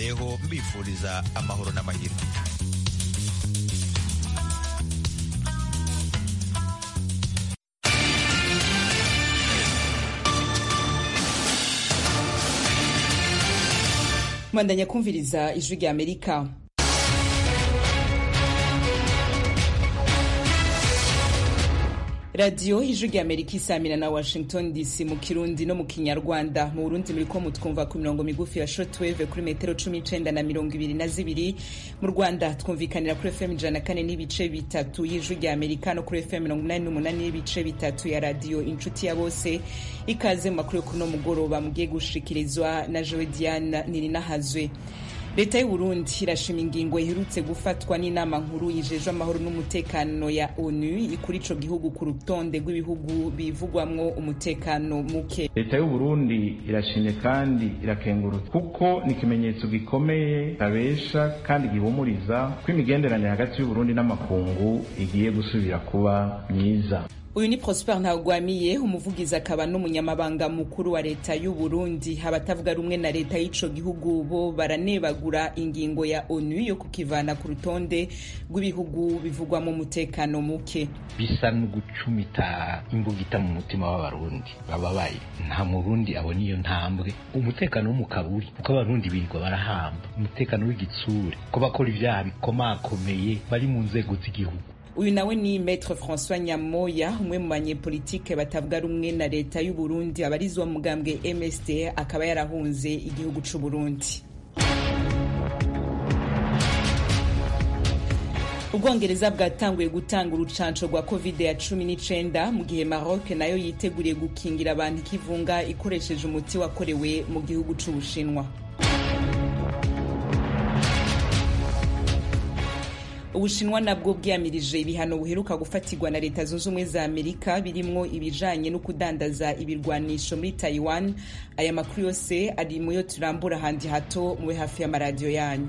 mbasezeyeho mbifuriza amahoro n'amahirwe mwandanya kumviriza ijwi rya amerika radiyo ijwi rya amerika isamira na washington dc mu kirundi no mu kinyarwanda mu burundi muriko mutwumva ku mirongo migufi ya shortwave kuri metero cumi n'icenda na mirongo ibiri na zibiri mu rwanda twumvikanira kuri fm ijana na kane n'ibice bitatu y'ijwi rya amerika no kuri fm mirongo inani n'umunani n'ibice bitatu ya radiyo inshuti ya bose ikaze mu makuru yo kuno mugoroba mugiye gushikirizwa na jowe diana nirinahazwe leta y'uburundi irashima ingingo iherutse gufatwa n'inama nkuru yijejwe amahoro n'umutekano ya onu kuri ico gihugu ku rutonde rw'ibihugu bivugwamwo umutekano muke leta y'uburundi irashimye kandi irakengurutse kuko ni ikimenyetso gikomeye kabesha kandi gihumuriza ko imigenderanire hagati y'uburundi n'amakungu igiye gusubira kuba myiza uyu ni prosper ntagwamiye umuvugizi akaba n'umunyamabanga mukuru wa leta y'u Burundi abatavuga rumwe na leta y'ico gihugu bo baranebagura ingingo ya onu yo kukivana ku rutonde rw'ibihugu bivugwamo umutekano muke bisa no gucumita imbugita mu mutima w'abarundi bababaye nta murundi abona iyo ntambwe umutekano w'umukaburi kuko abarundi birirwa barahamba umutekano w'igitsure ko bakora ibyaha bikomakomeye bari mu nzego z'igihugu uyu nawe ni Maître François Nyamoya umwe mu banyepolitike batavuga rumwe na leta y'u Burundi abarizwa mu mugambwe MSD akaba yarahunze igihugu c'u Burundi ubwongereza bwatanguye gutanga urucanco rwa covid ya cumi n'icenda mu gihe maroc nayo yiteguriye gukingira abantu ikivunga ikoresheje umuti wakorewe mu gihugu c'ubushinwa ubushinwa nabwo bwiyamirije ibihano buheruka gufatirwa na leta zunze ubumwe za amerika birimwo ibijanye no kudandaza ibirwanisho muri taiwan aya makuru yose ari muyo turambura handi hato mube hafi y'amaradiyo yanyu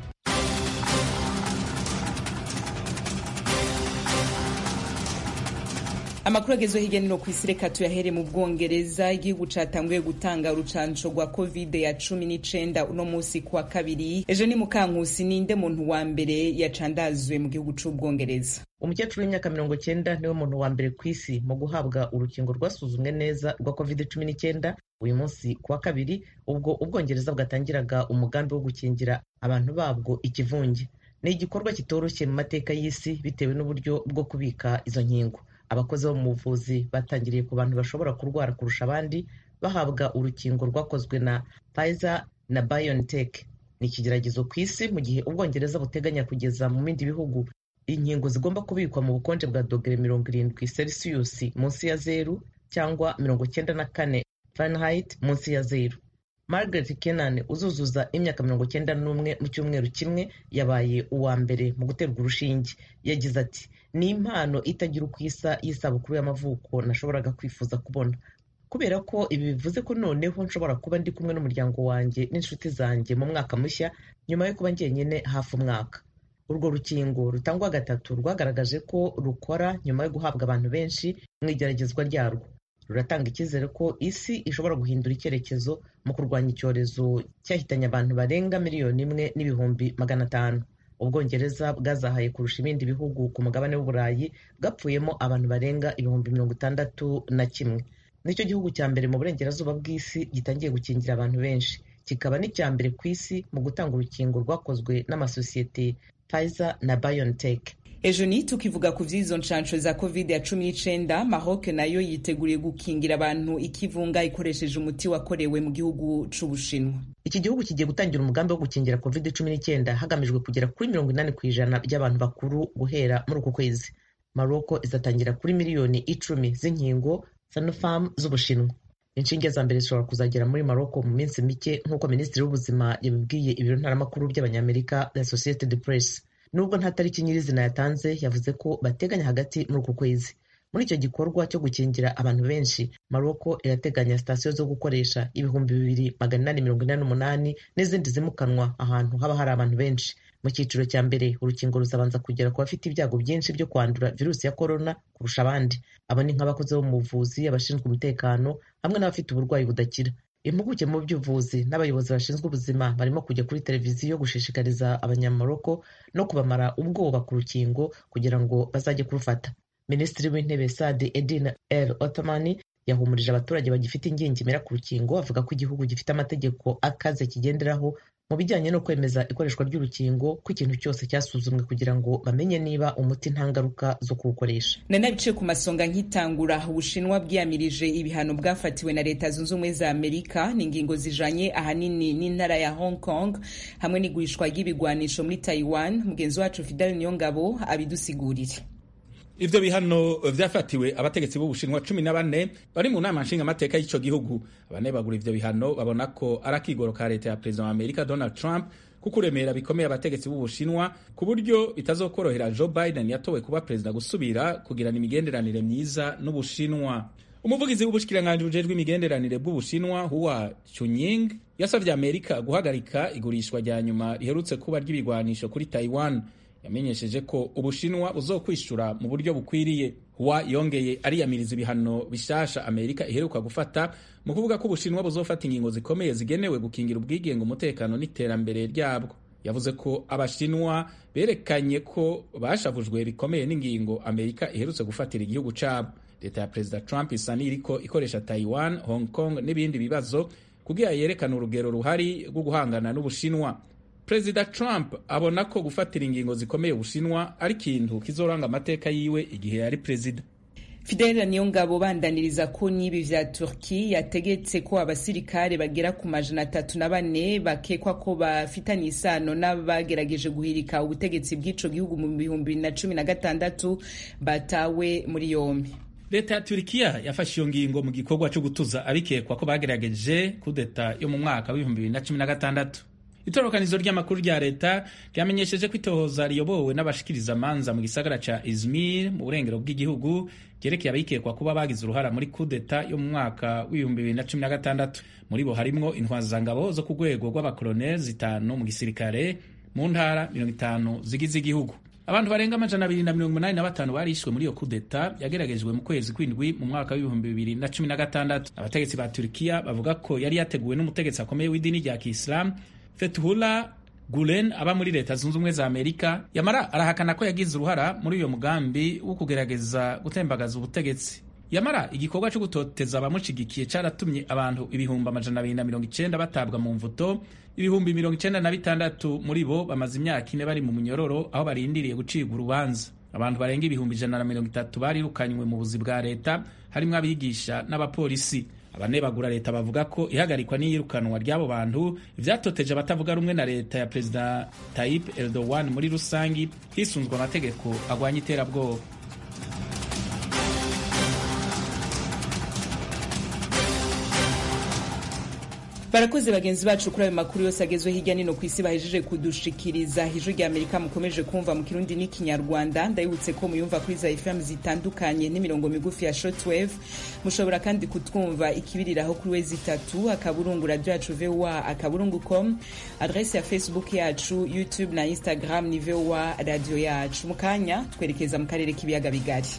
amakuru agezweho hirya no hino ku isi reka tuyahere mu bwongereza igihugu catanguye gutanga urucanco rwa covid ya cumi n'icenda uno musi kuwa kabiri ejo ni mukankusi ninde muntu wa mbere yacandazwe mu gihugu c'ubwongereza umukecuru w'imyaka mirongo cyenda niwe muntu wa mbere ku isi mu guhabwa urukingo rwasuzumwe neza rwa covid cumi n'icyenda uyu munsi kuwa kabiri ubwo ubwongereza bwatangiraga umugambi wo gukingira abantu babwo ikivunge ni igikorwa kitoroshye mu mateka y'isi bitewe n'uburyo bwo kubika izo nkingo abakozi bo mu buvuzi batangiriye ku bantu bashobora kurwara kurusha abandi bahabwa urukingo rwakozwe na Pfizer na BioNTech ni ikigeragezo ku isi mu gihe ubwongereza buteganya kugeza mu bindi bihugu inkingo zigomba kubikwa mu bukonje bwa dogere mirongo irindwi celsius munsi ya zeru cyangwa mirongo cyenda na kane Fahrenheit munsi ya zeru Margaret Kenan uzuzuza imyaka mirongo cyenda n'umwe mu cyumweru kimwe yabaye uwa mbere mu guterwa urushinge yagize ati ni impano itagira uko isa y'isabukuru y'amavuko nashoboraga kwifuza kubona kubera ko ibi bivuze ko noneho nshobora kuba ndi kumwe n'umuryango wanjye n'inshuti zanjye mu mwaka mushya nyuma yo kuba njyenyine hafi umwaka urwo rukingo rutangwa gatatu rwagaragaje ko rukora nyuma yo guhabwa abantu benshi mu igeragezwa ryarwo ruratanga icyizere ko isi ishobora guhindura icyerekezo mu kurwanya icyorezo cyahitanye abantu barenga miliyoni imwe n'ibihumbi magana atanu ubwongereza bwazahaye kurusha ibindi bihugu ku mugabane w'uburayi bwapfuyemo abantu barenga ibihumbi mirongo itandatu na kimwe nicyo gihugu cya mbere mu burengerazuba bw'isi gitangiye gukingira abantu benshi kikaba n'icya mbere ku isi mu gutanga urukingo rwakozwe n'amasosiyete Pfizer na BioNTech ejo ni tukivuga ku vy'izo nshansho za covid ya cumi n'icenda maroc nayo yiteguriye gukingira abantu ikivunga ikoresheje umuti wakorewe mu gihugu c'ubushinwa iki gihugu kigiye gutangira umugambi wo gukingira covid cumi n'icyenda hagamijwe kugera kuri mirongo inani ku ijana by'abantu bakuru guhera muri uku kwezi maroko izatangira kuri miliyoni icumi z'inkingo sanofarm z'ubushinwa inshinge za mbere zishobora kuzagera muri maroko mu minsi mike nk'uko minisitiri w'ubuzima yabibwiye ibiro ntaramakuru by'abanyamerika la associated press nubwo nta tariki nyirizina yatanze yavuze ko bateganya hagati muri uku kwezi muri icyo gikorwa cyo gukingira abantu benshi maroko irateganya sitasiyo zo gukoresha ibihumbi bibiri magana inani mirongo inani n'umunani n'izindi zimukanwa ahantu haba hari abantu benshi mu cyiciro cya mbere urukingo ruzabanza kugera ku bafite ibyago byinshi byo kwandura virusi ya korona kurusha abandi abo ni nk'abakozi bo mu buvuzi abashinzwe umutekano hamwe n'abafite uburwayi budakira impuguke mu by'ubuvuzi n'abayobozi bashinzwe ubuzima barimo kujya kuri televiziyo gushishikariza abanyamaroko no kubamara ubwoba ku rukingo kugira ngo bazajye kurufata minisitiri w'intebe sadi edin el otomani yahumurije abaturage bagifite ingingimira ku rukingo avuga ko igihugu gifite amategeko akaze kigenderaho mu bijyanye no kwemeza ikoreshwa ry'urukingo ko ikintu cyose cyasuzumwe kugira ngo bamenye niba umuti nta ngaruka zo kuwukoresha nari bice ku masonga nk'itangura ubushinwa bwiyamirije ibihano bwafatiwe na leta zunze ubumwe za amerika ni ingingo zijanye ahanini n'intara ya hong kong hamwe n'igurishwa ry'ibigwanisho muri taiwan mugenzi wacu fidel niyongabo abidusigurire ivyo bihano vyafatiwe abategetsi b'ubushinwa cumi na bane bari mu nama nshingamateka y'ico gihugu abanebagura ivyo bihano babona ko ari akigoro ka leta ya perezida wa amerika donald trump kukuremera bikomeye abategetsi b'ubushinwa ku buryo bitazokorohera joe biden yatowe kuba perezida gusubira kugirana imigenderanire myiza n'ubushinwa umuvugizi w'ubushikiranganji bujejwe imigenderanire bw'ubushinwa huwa chunying yasavye amerika guhagarika igurishwa rya nyuma riherutse kuba ry'ibigwanisho kuri taiwan yamenyesheje ko ubushinwa buzokwishura mu buryo bukwiriye huwa yongeye ariyamiriza ibihano bishasha amerika iheruka gufata mu kuvuga ko ubushinwa buzofata ingingo zikomeye zigenewe gukingira ubwigenge umutekano n'iterambere ryabwo yavuze ko abashinwa berekanye ko bashavujwe bikomeye n'ingingo amerika iherutse gufatira igihugu cabo leta ya perezida trump isa n'iriko ikoresha taiwan hong kong n'ibindi bibazo kugira yerekane urugero ruhari rwo guhangana n'ubushinwa perezida trump abona ko gufatira ingingo zikomeye ubushinwa ari ikintu kizoranga amateka yiwe igihe yari perezida fidel niyongabo bandaniriza ko n'ibi vya turki yategetse ko abasirikare bagera ku majana atatu na bane bakekwa ko bafitanye isano n'abagerageje guhirika ubutegetsi bw'ico gihugu mu bihumbi bibiri na cumi na gatandatu batawe muri yombi leta ya turikiya yafashe iyo ngingo mu gikorwa cyo gutuza abikekwa ko bagerageje kudeta yo mu mwaka w'ibihumbi bibiri na cumi na gatandatu itorokanizo ry'amakuru rya leta ryamenyesheje ko itohoza riyobowe n'abashikiriza amanza mu gisagara ca izmir mu burengero bw'igihugu ryerekeye abikekwa kuba bagize uruhara muri kudeta yo mu mwaka w'ibihumbi bibiri na cumi na gatandatu muri bo harimwo intwazangabo zo ku rwego rw'abakoloneli zitanu mu gisirikare mu ntara mirongo itanu zigize igihugu abantu barenga amajana abiri na mirongo umunani na batanu barishwe muri iyo kudeta yageragejwe mu kwezi kw'indwi mu mwaka w'ibihumbi bibiri na cumi na gatandatu abategetsi ba turikiya bavuga ko yari yateguwe n'umutegetsi akomeye w'idini rya kisilamu Fethullah Gulen aba muri leta zunze ubumwe za Amerika yamara arahakana ko yagize uruhara muri uyo mugambi wo kugerageza gutembagaza ubutegetsi yamara igikorwa cyo gutoteza abamushigikiye cyaratumye abantu ibihumbi amajana abiri na mirongo icenda batabwa mu mvuto ibihumbi mirongo icenda na bitandatu muri bo bamaze imyaka ine bari mu munyororo aho barindiriye gucibwa urubanza abantu barenga ibihumbi ijana na mirongo itatu barirukanywe mu buzi bwa leta harimwo abigisha n'abapolisi abanebagura leta bavuga ko ihagarikwa n'iyirukanwa ry'abo bantu vyatoteje abatavuga rumwe na leta ya perezida Tayyip Erdogan muri rusangi hisunzwe amategeko agwanya iterabwoba barakoze bagenzi bacu kuri ayo makuru yose agezwe hirya nino ku isi bahejeje kudushikiriza ijwi rya amerika mukomeje kumva mu kirundi n'ikinyarwanda ndabibutse ko muyumva kuri za fm zitandukanye n'imirongo migufi ya shortwave mushobora kandi kutwumva ikibiriraho kuri wezi itatu akaburungu radio yacu voa akaburungu com adrese ya facebook yacu youtube na instagram ni voa radio yacu mu kanya twerekeza mu karere k'ibiyaga bigari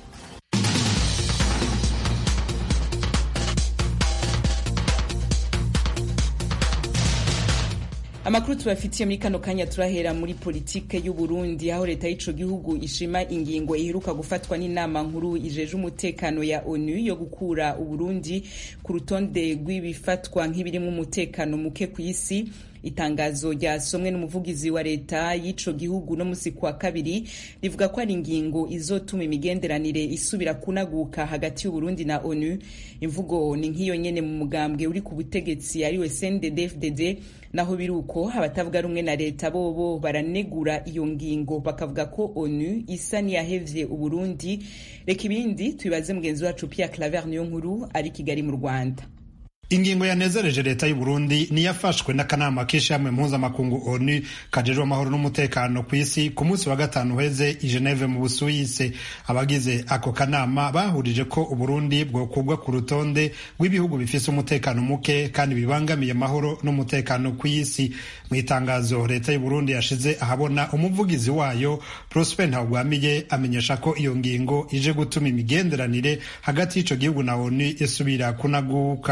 amakuru tubafitiye muri kano kanya turahera muri politike y'u Burundi aho leta y'ico gihugu ishima ingingo iheruka gufatwa n'inama nkuru ijeje umutekano ya ONU yo gukura Uburundi ku rutonde rw'ibifatwa nk'ibirimo umutekano muke ku isi itangazo ryasomwe n'umuvugizi wa leta y'ico gihugu no musi kwa kabiri rivuga ko ari ingingo izotuma imigenderanire isubira kunaguka hagati y'Uburundi na ONU imvugo ni nk'iyo nyene mu mugambwe uri ku butegetsi ariwe CNDD-FDD naho biruko abatavuga rumwe na leta bobo baranegura iyo ngingo bakavuga ko ONU isa niyahevye Uburundi reka ibindi tubibaze mugenzi wacu Pierre Claver niyo nkuru ari Kigali mu Rwanda ingingo yanezereje leta y'u Burundi niyafashwe n'akanama k'ishyirahamwe mpuzamakungu ONU kajejwe amahoro n'umutekano ku isi ku munsi wa gatanu uheze i Geneve mu Busuwisi abagize ako kanama bahurije ko Uburundi bwokugwa ku rutonde rw'ibihugu bifise umutekano muke kandi bibangamiye amahoro n'umutekano ku isi mu itangazo leta y'u Burundi yashize ahabona umuvugizi wayo Prosper Ntagwamiye amenyesha ko iyo ngingo ije gutuma imigenderanire hagati y'ico gihugu na ONU isubira kunaguka iyo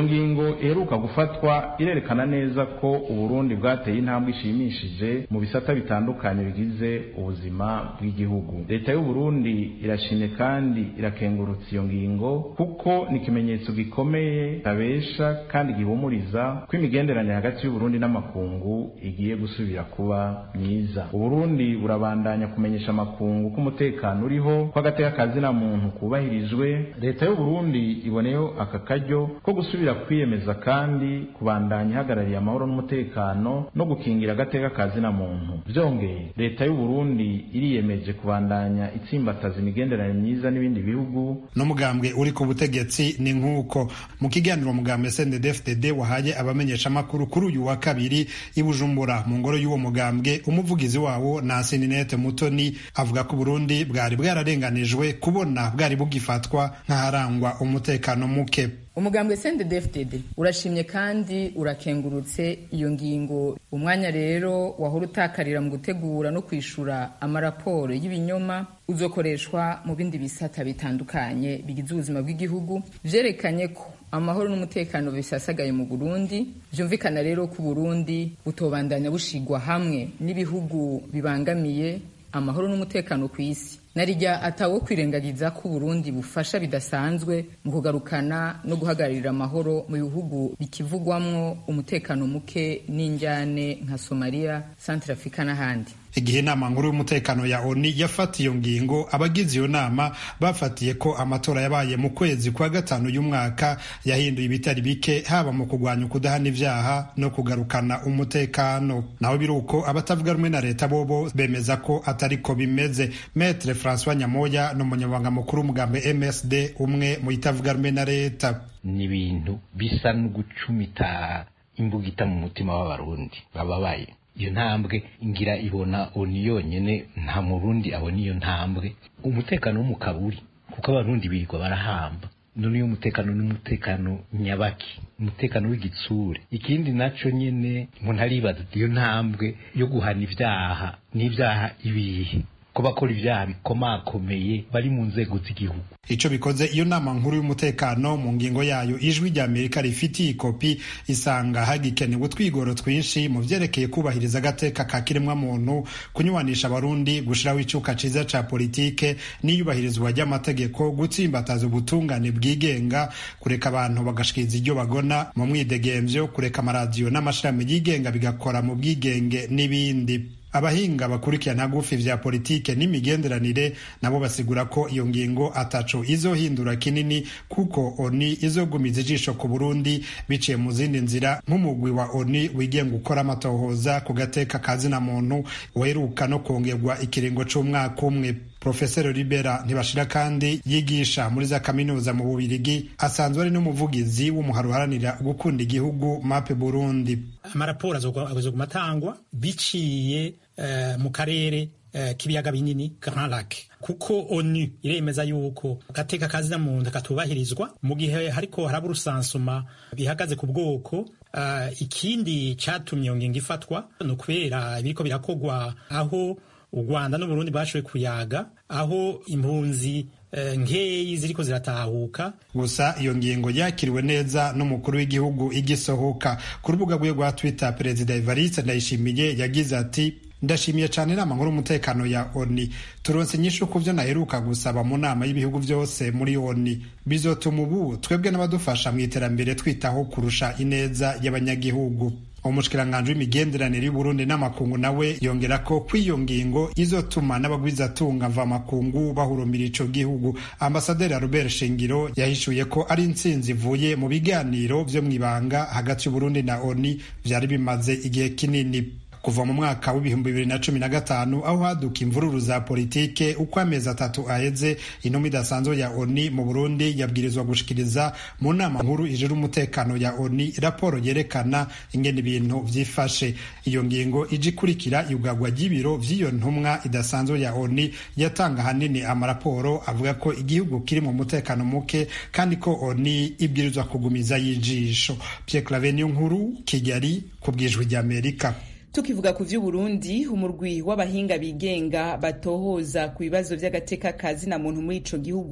iyo ngingo iheruka gufatwa irerekana neza ko uburundi bwateye intambwe ishimishije mu bisata bitandukanye bigize ubuzima bw'igihugu leta y'uburundi irashimye kandi irakengurutsa iyo ngingo kuko ni ikimenyetso gikomeye kabesha kandi gihumuriza ko imigenderanire hagati y'uburundi n'amakungu igiye gusubira kuba myiza uburundi burabandanya kumenyesha amakungu ko umutekano uriho ko agateka kazina muntu kubahirijwe leta y'uburundi iboneyeho aka karyo ko gusubira kwiyemeza kandi kubandanya ihagarariye amahoro n'umutekano no gukingira agateka kazina muntu byongeye leta y'uburundi iriyemeje kubandanya itsimbataza imigenderanire myiza n'ibindi bihugu n'umugambwe uri ku butegetsi ni nk'uko mu kiganiro umugambwe sndfdd wahaye abamenyeshamakuru kuri uyu wa kabiri i bujumbura mu ngoro y'uwo mugambwe umuvugizi wawo nasininete mutoni avuga ko uburundi bwari bwararenganijwe kubona bwari bugifatwa nk'aharangwa umutekano muke umugambwe sndfdd urashimye kandi urakengurutse iyo ngingo umwanya rero wahora utakarira mu gutegura no kwishura amaraporo y'ibinyoma uzokoreshwa mu bindi bisata bitandukanye bigize ubuzima bw'igihugu vyerekanye ko amahoro n'umutekano bisasagaye mu Burundi vyumvikana rero ko Burundi butobandanya bushigwa hamwe n'ibihugu bibangamiye amahoro n'umutekano ku isi narijya atawo kwirengagiza ko Burundi bufasha bidasanzwe mu kugarukana no guhagararira amahoro mu bihugu bikivugwamwo umutekano muke n'injyane nka Somalia, Central Africa n'ahandi igihe inama nkuru y'umutekano ya oni yafata iyo ngingo abagize iyo nama bafatiye ko amatora yabaye mu kwezi kwa gatanu y'umwaka yahinduye ibitari bike haba mu kurwanya ukudahana ibyaha no kugarukana umutekano naho biri uko abatavuga rumwe na leta bobo bemeza ko atari ko bimeze metre francois nyamoya ni umunyamabanga mukuru w'umugambi msd umwe mu itavuga rumwe na leta ni ibintu bisa no gucumita imbugita mu mutima w'abarundi bababaye iyo ntambwe ngira ibona oni yonyene nta murundi abona iyo ntambwe umutekano wo mu kaburi kuko abarundi birirwa barahamba none iyo umutekano n'umutekano nyabaki umutekano w'igitsure ikindi naco nyene umuntu aribaza iyo ntambwe yo guhana ivyaha n'ivyaha ibihe ko bakora ibyaha bikomakomeye bari mu nzego z'igihugu ico bikoze iyo nama nkuru y'umutekano mu ngingo yayo ijwi rya amerika rifitiye ikopi isanga hagikenewe utwigoro twinshi mu vyerekeye kubahiriza agateka ka kiremwa muntu kunywanisha abarundi gushiraho icuka ciza ca politike n'iyubahirizwa ry'amategeko gutsimbataza ubutungane bwigenga kureka abantu bagashikiriza iryo bagona mu mwidegemvyo kureka amaradiyo n'amashirahamwe yigenga bigakora mu bwigenge n'ibindi abahinga bakurikirana gufi vya politike n'imigenderanire nabo basigura ko iyo ngingo ataco izohindura kinini kuko oni izogumiza ijisho ku Burundi biciye mu zindi nzira nk'umugwi wa oni wigenga gukora amatohoza ku gateka kazina muntu weruka no kongerwa ikiringo c'umwaka umwe Profesero Libera Ntibashira kandi yigisha muri za kaminuza mu Bubirigi asanzwe ari n'umuvugizi w'umuharo uharanira gukunda igihugu MAP Burundi. Amaraporo azoguma atangwa biciye uh, mu karere uh, k'ibiyaga binini Grand Lac kuko ONU iremeza yuko agateka kazina muntu katubahirizwa mu gihe hariko haraba urusansuma bihagaze ku bwoko uh, ikindi catumye iyo ngingo ifatwa ni ukubera ibiriko birakogwa aho u rwanda n'uburundi bashoboye kuyaga aho impunzi uh, nkeyi ziriko ziratahuka gusa iyo ngingo yakiriwe neza n'umukuru w'igihugu igisohoka ku rubuga rwe rwa twitter perezida evariste ndayishimiye yagize ati ndashimiye cyane inama nkuru y'umutekano ya oni turonse inyishu ku byo naheruka gusaba mu nama y'ibihugu byose muri oni bizotuma ubu twebwe n'abadufasha mu iterambere twitaho kurusha ineza y'abanyagihugu umushikiranganji w'imigenderanire y'uburundi n'amakungu nawe yongera ko kw'iyo ngingo izotuma n'abagwizatunga mvamakungu bahurumbira ico gihugu ambasaderi robert shingiro yahishuye ko ari intsinzi ivuye mu biganiro vyo mw'ibanga hagati y'uburundi na oni vyari bimaze igihe kinini kuva mu mwaka w'ibihumbi bibiri na cumi na gatanu aho haduka imvururu za politike uko amezi atatu aheze intumwa idasanzwe ya oni mu burundi yabwirizwa gushikiriza mu nama nkuru ijira umutekano ya oni raporo yerekana ingene ibintu vyifashe iyo ngingo ije ikurikira iugagwa ry'ibiro vy'iyo ntumwa idasanzwe ya oni yatanga hanini amaraporo avuga ko igihugu kiri mu mutekano muke kandi ko oni ibwirizwa kugumiza y'ijisho pierre clave niyo nkuru kigali ku bwijwi ry'amerika tukivuga ku vy'uburundi umurwi w'abahinga bigenga batohoza ku bibazo vy'agateka kazina muntu muri ico gihugu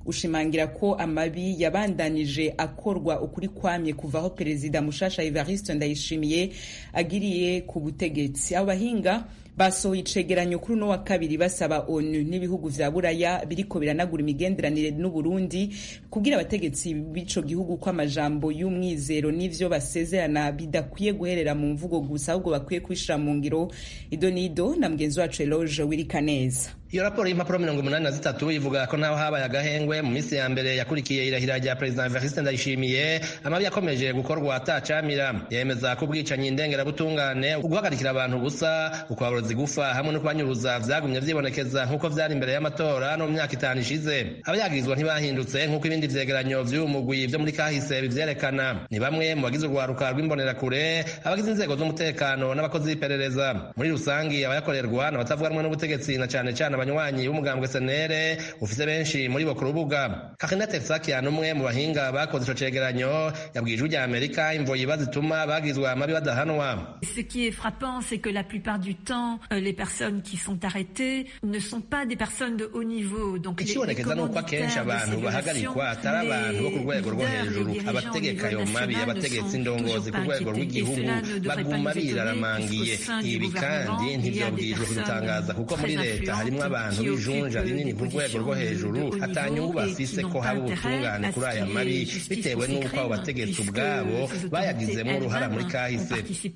ushimangira ko amabi yabandanije akorwa ukuri kwamye kuva aho perezida mushasha Evariste Ndayishimiye agiriye ku butegetsi abo bahinga basohoye icegeranyo kuri uno wa kabiri basaba onu n'ibihugu vya buraya biriko biranagura imigenderanire n'uburundi kubwira abategetsi b'ico gihugu ko amajambo y'umwizero n'ivyo basezerana bidakwiye guherera mu mvugo gusa ahubwo bakwiye kwishira mu ngiro ido n'ido na mugenzi wacu eloge wirika neza iyo raporo y'impapuro mirongo umunani na zitatu ivuga ko naho habaye agahengwe mu minsi ya mbere yakurikiye irahira rya perezida evariste ndayishimiye amabi yakomeje gukorwa atacamira yemeza ko ubwicanyi ndengerabutungane uguhagarikira abantu ubusa ukwaburozi gufa hamwe no kubanyuruza vyagumye vyibonekeza nk'uko vyari imbere y'amatora no mu myaka itanu ishize abayagirizwa ntibahindutse nk'uko ibindi vyegeranyo vy'uyu mugwi vyo muri kahise bivyerekana ni bamwe mu bagize urwaruka rw'imbonerakure abagize inzego z'umutekano n'abakozi b'iperereza muri rusangi abayakorerwa n'abatavuga rumwe n'ubutegetsi na cane cane abanywanyi b'umugambwe senere ufise benshi muri bo ku rubuga kakina texakian umwe mu bahinga bakoze ico cegeranyo yabwiye ijwi rya amerika imvo yiba zituma bagizwa amabi badahanwa Ce qui est frappant, c'est que la plupart du temps, euh, les personnes qui sont arrêtées ne sont pas des personnes de haut niveau. Donc les, les ikibonekeza nuko akenshi abantu bahagarikwa atari abantu bo ku rwego rwo hejuru abategeka ayo mabi abategetsi indongozi ku rwego rw'igihugu baguma biraramangiye ibi kandi ntivyobwirijwe kubitangaza kuko muri leta harimwo abantu b'ijunja rinini ku rwego rwo hejuru atanyungu bafise ko haba ubutungane kuri aya mabi bitewe n'uko abo bategetsi ubwabo bayagizemo uruhara muri kahise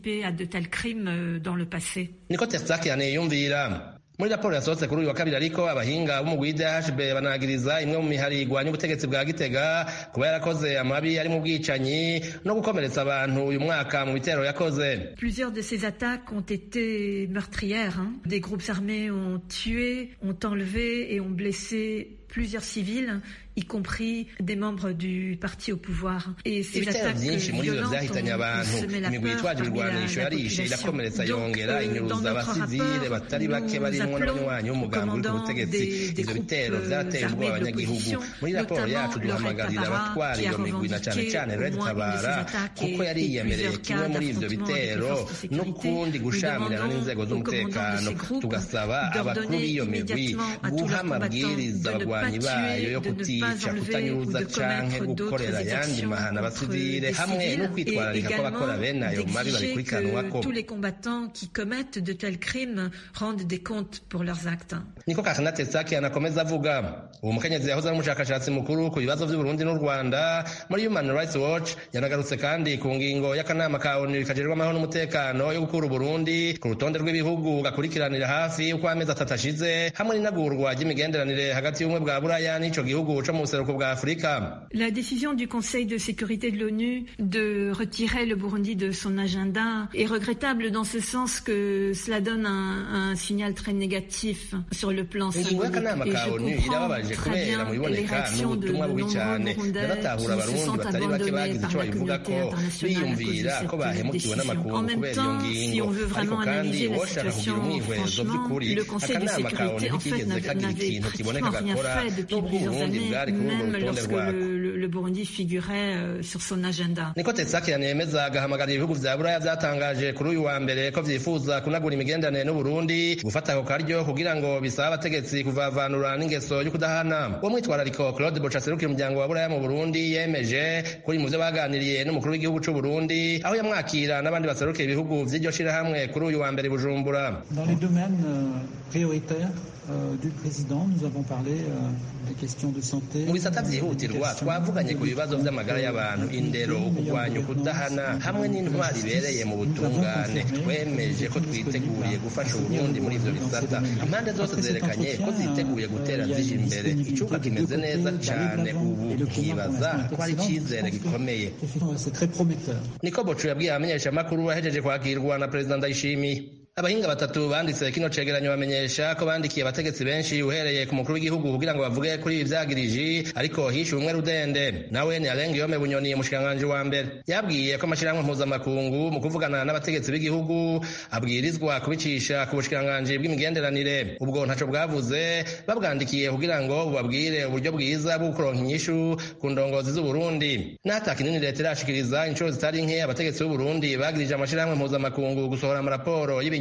niko tersakian yiyumvira muri raporo yasohotse kuri uyu wa kabiri ariko abahinga b'umugwi dhb banagiriza imwe mu mihari igwanya ubutegetsi bwa gitega kuba yarakoze amabi ari mu bwicanyi no gukomeretsa abantu uyu mwaka mu bitero yakoze Plusieurs de ces attaques ont été meurtrières. Hein. Des groupes armés ont tué, ont enlevé et ont blessé plusieurs civils, y compris des membres du parti au pouvoir. Et ces ibitero attaques byinshi muri ivyo violentes vyahitanye ont abantu semé la imigwi peur yitwaje parmi la, ibigwanisho la yarishe population. irakomeretsa Donc, yongera euh, dans inyuruza notre abasivile rapport, batari bake nous barimwo appelons n'abanywanyi aux b'umugambi uri ku commandants butegetsi des- des ivyo groupes, bitero euh, vyarateye ubwoba armés abanyagihugu d'opposition, muri raporo notamment yacu le Red duhamagarira Tabara, abatwara qui a iyo migwi na cane revendiqué cane au red moins une de ces tabara attaques kuko et- yari et yiyemereye plusieurs kimwe cas muri ivyo d'affrontement avec les bitero forces de sécurité. n'ukundi Nous gushamirana demandons n'inzego aux commandants de z'umutekano ces groupes tugasaba abakuru d'ordonner b'iyo migwi immédiatement à tous guha leurs combattants amabwiriza de ne pas abagwanyi bayo tuer, yo de ne pas kutica enlever kutanyuruza ou de canke commettre gukorera d'autres ayandi exactions mahana contre abasivile des hamwe civils no et kwitwararika ko abakora également bene ayo mabi bari d'exiger kurikanwako que tous les combattants qui commettent de tels crimes rendent des comptes pour leurs actes. niko kakana tesaki anakomeza avuga uwo mukenyezi yahoze ari umushakashatsi mukuru ku bibazo by'uburundi n'u rwanda muri human rights watch yanagarutse kandi ku ngingo y'akanama ka onu kajejwe amahoro n'umutekano yo gukura uburundi ku rutonde rw'ibihugu gakurikiranira hafi uko amezi atatu ashize hamwe n'inagurwa ry'imigenderanire hagati y'ubumwe bwa buraya n'ico gihugu co mu buseruko bwa afurika La décision du Conseil de sécurité de l'ONU de retirer le Burundi de son agenda est regrettable dans ce sens que cela donne un, un signal très négatif sur le plan ingingo symbolique. y'akanama Et ka je onu comprends irababaje très kubera bien mu les biboneka réactions de, de n'ubutumwa bubi nombreux cyane Burundais biratahura qui se abarundi sentent batari bake abandonnés bagize par ico la babivuga communauté ko internationale à cause de biyumvira ko cette bahemukiwe décision. n'amakungu En même kubera iyo temps, ngingo si on veut ariko vraiment kandi analyser la woshaka kugira situation, umwihwezo franchement, by'ukuri le Conseil de akanama ka onu sécurité en fait ntikigeze n'avait kagira n'avait ikintu kiboneka pratiquement rien gakora fait depuis n'ubwo plusieurs uburundi années, bwari kuri urwo même rutonde lorsque rwako le, le, le Burundi figurait euh, sur son agenda. niko tesakirani yemeza agahamagarira ibihugu vya buraya vyatangaje kuri uyu wa mbere ko vyifuza kunagura imigenderanire n'uburundi gufata ako karyo kugira ngo bisabe abategetsi kuvavanura n'ingeso yo kudahana uwo mwitwarariko claude boca aserukira umuryango wa buraya mu burundi yemeje kuri mu vyo baganiriye n'umukuru w'igihugu c'uburundi aho yamwakira n'abandi baserukira ibihugu vy'iryo shirahamwe kuri uyu wa mbere i bujumbura Dans les domaines euh, prioritaires euh, du président, nous avons parlé euh, des questions de santé. mu bisata vyihutirwa twavuganye ku bibazo vy'amagara y'abantu indero ukugwanya ukudahana hamwe n'intwari ibereye mu butungane twemeje ko twiteguriye gufasha uburundi muri ivyo bisata impande zose zerekanye ko ziteguye gutera zija imbere icuka kimeze neza cane ubu ukibaza ko ari icizere gikomeye C'est très prometteur. niko bocu yabwiye abamenyeshamakuru ahejeje kwakirwa na perezida ndayishimiye abahinga batatu banditse kino cegeranyo bamenyesha ko bandikiye abategetsi benshi uhereye ku mukuru w'igihugu kugira ngo bavuge kuri ibi vyagiriji ariko hishe umwe rudende nawe ni arenga yome bunyoni umushikiranganji wa mbere yabwiye ko amashirahamwe mpuzamakungu mu kuvugana n'abategetsi b'igihugu abwirizwa kubicisha ku bushikiranganji bw'imigenderanire ubwo ntaco bwavuze babwandikiye kugira ngo bubabwire uburyo bwiza bwo kuronka inyishu ku ndongozi z'uburundi n'ata kinini leta irashikiriza inshuro zitari nke abategetsi b'uburundi bagirije amashirahamwe mpuzamakungu gusohora amaraporo y'ibinyoma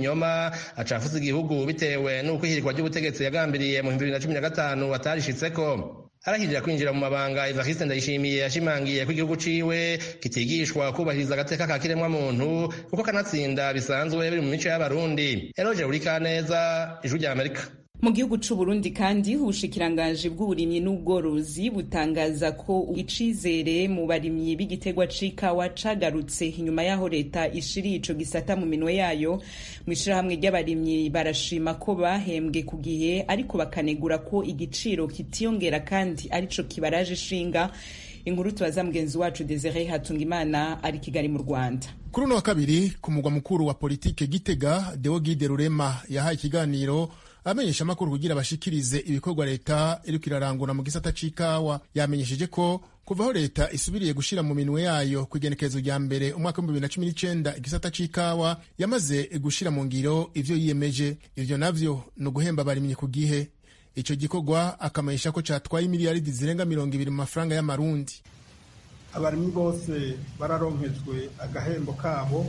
acafuza igihugu bitewe n'uko ihirikwa ry'ubutegetsi yagambiriye mu bibiri na cumi na gatanu atarishitseko arahirira kwinjira mu mabanga evariste ndayishimiye yashimangiye ko igihugu ciwe kitigishwa kubahiriza agateka ka kiremwa muntu kuko kanatsinda bisanzwe biri mu mico y'abarundi eroje urikaneza ijwi rya amerika mu gihugu c'u Burundi kandi ubushikiranganji bw'uburimyi n'ubworozi butangaza ko icizere mu barimyi b'igitegwa c'ikawa cagarutse inyuma y'aho leta ishiriye ico gisata mu minwe yayo mu ishirahamwe ry'abarimyi barashima ko bahembwe ku gihe ariko bakanegura ko igiciro kitiyongera kandi arico kibaraje ishinga inkuru tubaza mugenzi wacu Desire Hatungimana ari Kigali mu Rwanda kuri uno wa kabiri ku mugwa mukuru wa politike Gitega Deogide Rurema yahaye ikiganiro abamenyesha amakuru kugira bashikirize ibikorwa leta iriko irarangura mu gisata c'ikawa yamenyesheje ko kuva aho leta isubiriye gushira mu minwe yayo ku igenekerezo rya mbere umwaka w'ibihumbi bibiri na cumi n'icenda igisata c'ikawa yamaze gushira mu ngiro ivyo yiyemeje ivyo navyo ni uguhemba abarimyi ku gihe ico gikorwa akamenyesha ko catwaye imiliyaridi zirenga mirongo ibiri mu mafaranga y'amarundi abarimyi bose bararonkejwe agahembo kabo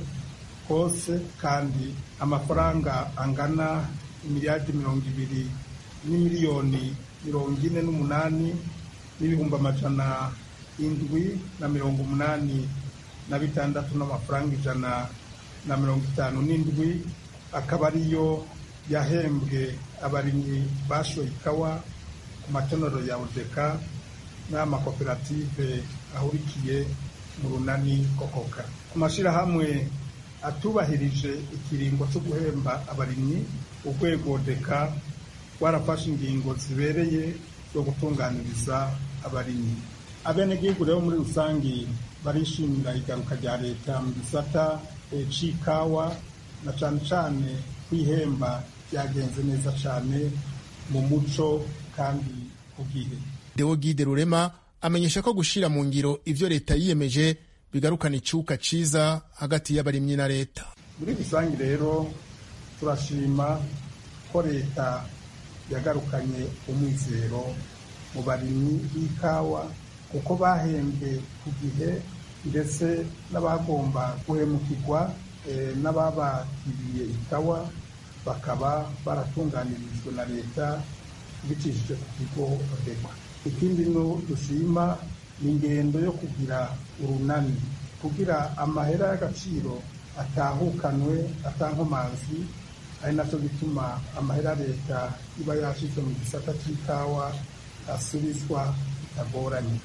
kose kandi amafaranga angana imiliyaridi mirongo ibiri n'imiliyoni mirongo ine n'umunani n'ibihumbi amajana indwi na mirongo umunani na bitandatu n'amafaranga ijana na mirongo itanu n'indwi akaba ariyo yahembwe abarimyi bashoye ikawa ku matonero ya odeka n'amakoperative ahurikiye mu runani kokoka ku mashyirahamwe atubahirije ikiringo cyo guhemba abarimyi urwego deka rwarafashe ingingo zibereye zo gutunganiriza abarimyi abenegihugu rero muri rusange barishimira igaruka rya leta mu gisata c'ikawa na cane cane kwihemba byagenze neza cane mu muco kandi ku gihe Deogide Rurema amenyesha ko gushira mu ngiro ivyo leta yiyemeje bigarukana icuka ciza hagati y'abarimyi na leta muri rusange rero turashima ko leta yagarukanye umwizero mu barimyi b'ikawa kuko bahembwe ku gihe ndetse n'abagomba guhemukirwa n'ababakiriye ikawa bakaba baratunganirijwe na leta bicishije ku kigo odekwa ikindi no dushima ni ingendo yo kugira urunani kugira amahera y'agaciro atahukanwe atankomanzi ari nacyo gituma amahera leta iba yashize mu gisata cy'ikawa asubizwa bitagoranye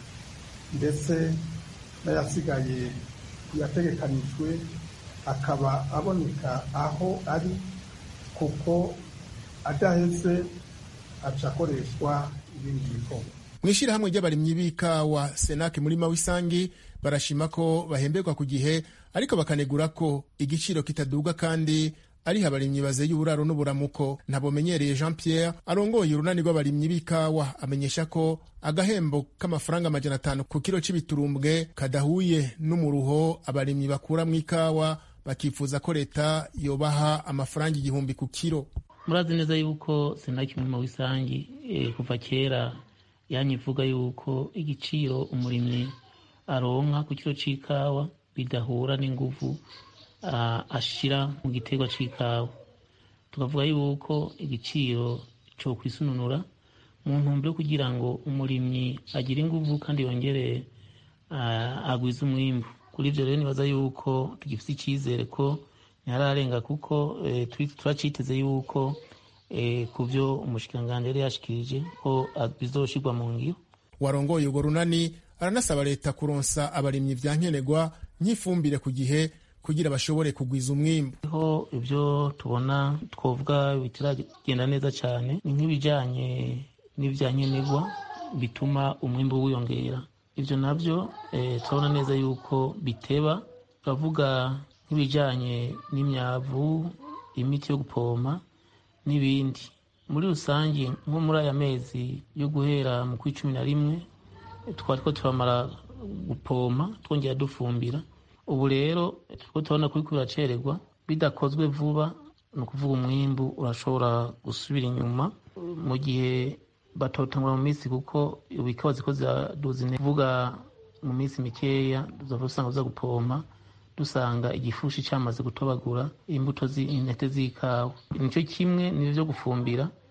ndetse n'ayasigaye yategekanijwe akaba aboneka aho ari kuko adaheze aca akoreshwa ibindi bikorwa mu ishyirahamwe ry'abarimyi b'ikawa senake muri mawisangi barashima ko bahemberwa ku gihe ariko bakanegura ko igiciro kitaduga kandi ariho abarimyi bazeye uburaro n'uburamuko ntabumenyereye jean pierre arongoye urunani rw'abarimyi b'ikawa amenyesha ko agahembo k'amafaranga amajana atanu ku kiro c'ibiturumbwe kadahuye n'umuruho abarimyi bakura mu ikawa bakifuza ko leta yobaha amafaranga igihumbi ku kiro murazi neza yuko senaki muri mawisangi e, kuva kera yanyivuga yuko igiciro umurimyi aronka ku kiro c'ikawa bidahura n'inguvu ashira mu giterwa c'ikawa tukavuga yuko igiciro co kwisununura mu ntumbero yo kugira ngo umurimyi agire inguvu kandi yongere agwize umwimbu kuri ivyo rero nibaza yuko tugifise icizere ko ntihararenga kuko turaciteze yuko ku vyo umushikiranganji yari yashikirije ko bizoshirwa mu ngiro warongoye urwo runani aranasaba leta kuronsa abarimyi vya nkenerwa nk'ifumbire ku gihe kugira bashobore kugwiza umwimbu ho ibyo tubona twovuga bitaragenda neza cyane ni nk'ibijyanye n'ibya nkenerwa bituma umwimbu wiyongera ibyo nabyo turabona neza yuko biteba turavuga nk'ibijyanye n'imyavu imiti yo gupompa n'ibindi muri rusange nko muri aya mezi yo guhera mu kwi cumi na rimwe twari ko turamara gupompa twongera dufumbira ubu rero turiko turabona ko uriko biracererwa bidakozwe vuba ni ukuvuga umwimbu urashobora gusubira inyuma mu gihe batotangura mu minsi kuko ikawa ziko ziraduza kuvuga mu minsi mikeya tuzava usanga uza gupompa dusanga igifushi cyamaze gutobagura imbuto intete z'ikawa nicyo kimwe ni vyo gufumbira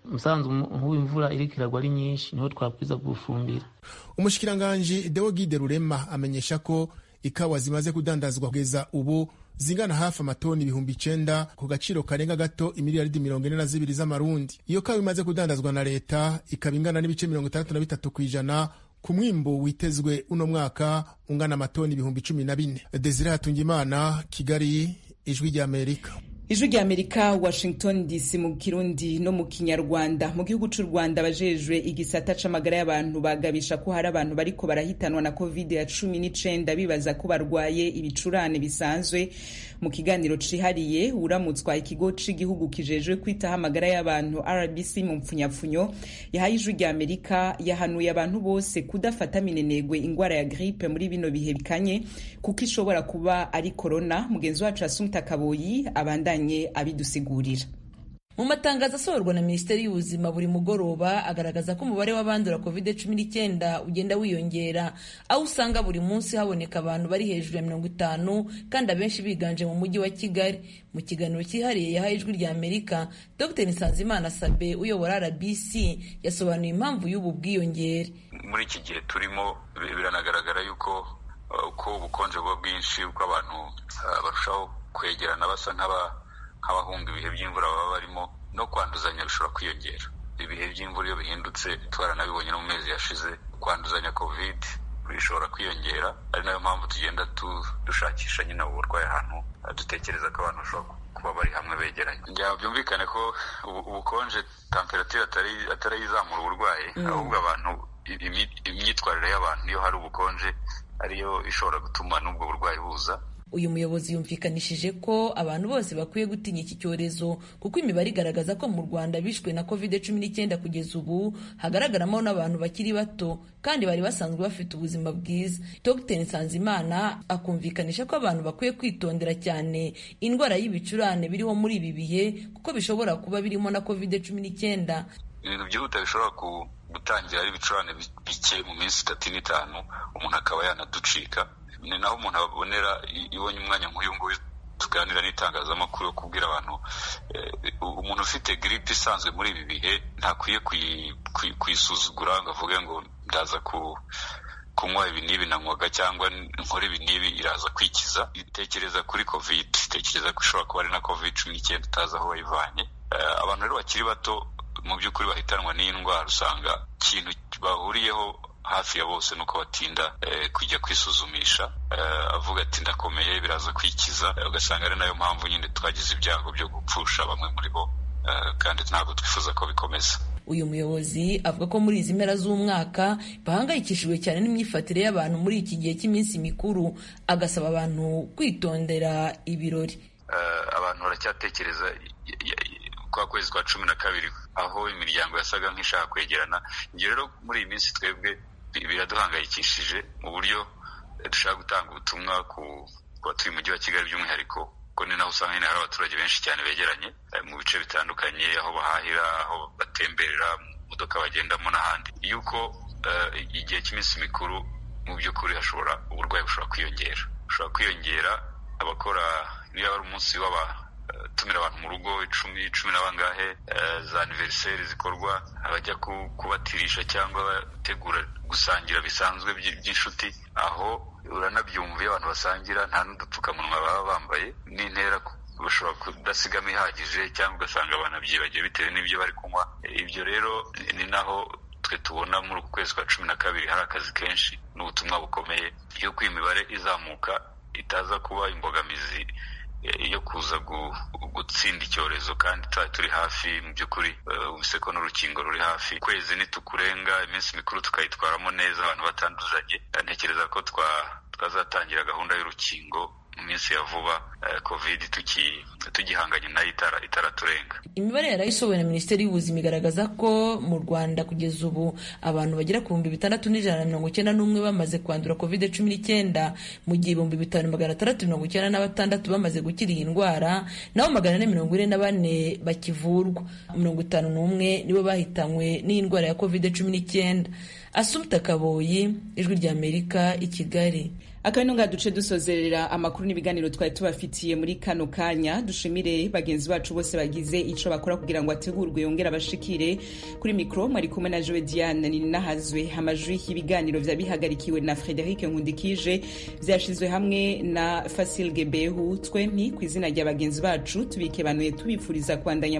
umusanzu nk'ubu imvura iriko iragwa ari nyinshi niho twabwiza gufumbira umushikiranganji deogide rurema amenyesha ko ikawa zimaze kudandazwa kugeza ubu zingana hafi amatoni ibihumbi icenda ku gaciro karenga gato imiliyaridi mirongo ine na zibiri z'amarundi iyo kawa imaze kudandazwa na leta ikaba ingana n'ibice mirongo itandatu na bitatu ku ijana ku mwimbo witezwe uno mwaka ungana amatoni ibihumbi cumi na bine desire hatungimana kigali ijwi ry'amerika ijwi rya amerika washington dc mu kirundi no mu kinyarwanda mu gihugu cy'u rwanda abajejwe igisata c'amagara y'abantu bagabisha ko hari abantu bariko barahitanwa na covid ya cumi n'icenda bibaza ko barwaye ibicurane bisanzwe mu kiganiro cihariye uramutswa ikigo c'igihugu kijejwe kwitaho amagara y'abantu rbc mu mpfunyapfunyo yahaye ijwi rya amerika yahanuye abantu bose kudafata minenegwe ingwara ya gripe muri bino bihe bikanye kuko ishobora kuba ari korona mugenzi wacu asumta kaboyi abandanye abidusigurira mu matangazo asohorwa na minisiteri y'ubuzima buri mugoroba agaragaza ko umubare w'abandura covid cumi n'icyenda ugenda wiyongera aho usanga buri munsi haboneka abantu bari hejuru ya mirongo itanu kandi abenshi biganje mu mujyi wa kigali mu kiganiro cyihariye yahaye ijwi rya amerika dr nsanzimana sabe uyobora rbc yasobanuye impamvu y'ubu bwiyongere muri iki gihe turimo biranagaragara yuko uko ubukonje buba bwinshi uko abantu barushaho kwegerana basa nk'aba nk'abahunga ibihe by'imvura baba barimo no kwanduzanya bishobora kwiyongera ibihe by'imvura iyo bihindutse twaranabibonye no mu mezi yashize kwanduzanya covid bishobora kwiyongera ari nayo mpamvu tugenda dushakisha nyine ubu burwayi ahantu dutekereza ko abantu bashobora kuba bari hamwe begeranye byumvikane ko ubukonje temperatire atari izamura uburwayi ahubwo abantu imyitwarire y'abantu iyo hari ubukonje ariyo ishobora gutuma n'ubwo burwayi buza uyu muyobozi yumvikanishije ko abantu bose bakwiye gutinya iki cyorezo kuko imibare igaragaza ko mu rwanda bishwe na covid cumi n'icyenda kugeza ubu hagaragaramo n'abantu bakiri bato kandi bari basanzwe bafite ubuzima bwiza dr nsanzimana akumvikanisha ko abantu bakwiye kwitondera cyane indwara y'ibicurane biriho muri ibi bihe kuko bishobora kuba birimo na covid cumi n'icyenda ibintu byihuta bishobora gutangira ari ibicurane bike mu minsi itatu n'itanu umuntu akaba yanaducika ni naho umuntu abonera ibonye umwanya nk'uyu nguyu tuganira n'itangazamakuru yo kubwira abantu umuntu ufite giripe isanzwe muri ibi bihe ntakwiye kuyisuzugura ngo avuge ngo ndaza kunywa ibi n'ibi nanywaga cyangwa nkora ibi n'ibi iraza kwikiza itekereza kuri covid itekereza ko ishobora kuba ari na covid cumi n'icyenda utazi aho wayivanye abantu rero bakiri bato mu by'ukuri bahitanwa n'iyi ndwara usanga ikintu bahuriyeho hafi ya bose nuko batinda kujya kwisuzumisha avuga ati ndakomeye biraza kwikiza ugasanga ari nayo mpamvu nyine twagize ibyago byo gupfusha bamwe muri bo kandi ntabwo twifuza ko bikomeza uyu muyobozi avuga ko muri izi mpera z'umwaka bahangayikishijwe cyane n'imyifatire y'abantu muri iki gihe cy'iminsi mikuru agasaba abantu kwitondera ibirori abantu baracyatekereza kwa kwezi kwa cumi na kabiri aho imiryango yasaga nk'ishaka kwegerana ibyo rero muri iyi minsi twebwe biraduhangayikishije mu buryo dushaka gutanga ubutumwa ku batuye umujyi wa kigali by'umwihariko kuko ni naho usanga nyine hari abaturage benshi cyane begeranye mu bice bitandukanye aho bahahira aho batemberera mu modoka bagendamo n'ahandi yuko igihe cy'iminsi mikuru mu by'ukuri hashobora uburwayi bushobora kwiyongera bushobora kwiyongera abakora niba ari umunsi w'aba tumira abantu mu rugo icumi cumi na bangahe za aniveriseri zikorwa abajya kubatirisha cyangwa bategura gusangira bisanzwe by'inshuti aho uranabyumva iyo abantu basangira nta n'udupfukamunwa baba bambaye n'intera bashobora kudasigamo ihagije cyangwa ugasanga banabyibagiwe bitewe n'ibyo bari kunywa ibyo rero ni naho twe tubona muri uku kwezi kwa cumi na kabiri hari akazi kenshi n'ubutumwa bukomeye y'uko iyi mibare izamuka itaza kuba imbogamizi yo kuza gutsinda icyorezo kandi turi hafi mu by'ukuri ko n'urukingo ruri hafi ukwezi nitukurenga iminsi mikuru tukayitwaramo neza abantu batanduzanye ntekereza ko twazatangira gahunda y'urukingo mu minsi ya vuba covid tugihanganye nayo itaraturenga imibare yarayisohowe na minisiteri y'ubuzima igaragaza ko mu rwanda kugeza ubu abantu bagera ku bihumbi bitandatu n'ijana na mirongo icyenda n'umwe bamaze kwandura covid cumi n'icyenda mu gihe ibihumbi bitanu magana atandatu mirongo icyenda na batandatu bamaze gukira iyi ndwara naho magana ane mirongo ine na bane bakivurwa mirongo itanu n'umwe nibo bahitanywe n'iyi ndwara ya covid cumi n'icyenda asumta kaboyi ijwi ry'amerika i kigali akaba ino ngaha duce dusozerera amakuru n'ibiganiro twari tubafitiye muri kano kanya dushimire bagenzi bacu bose bagize ico bakora kugira ngo ategurwe yongere abashikire kuri mikro mwari kumwe na jowe diane ninahazwe amajwi y'ibiganiro vya bihagarikiwe na frederic nkundikije vyashizwe hamwe na fasil gebehu twempi ku izina rya bagenzi bacu tubikebanuye tubifuriza kwandanya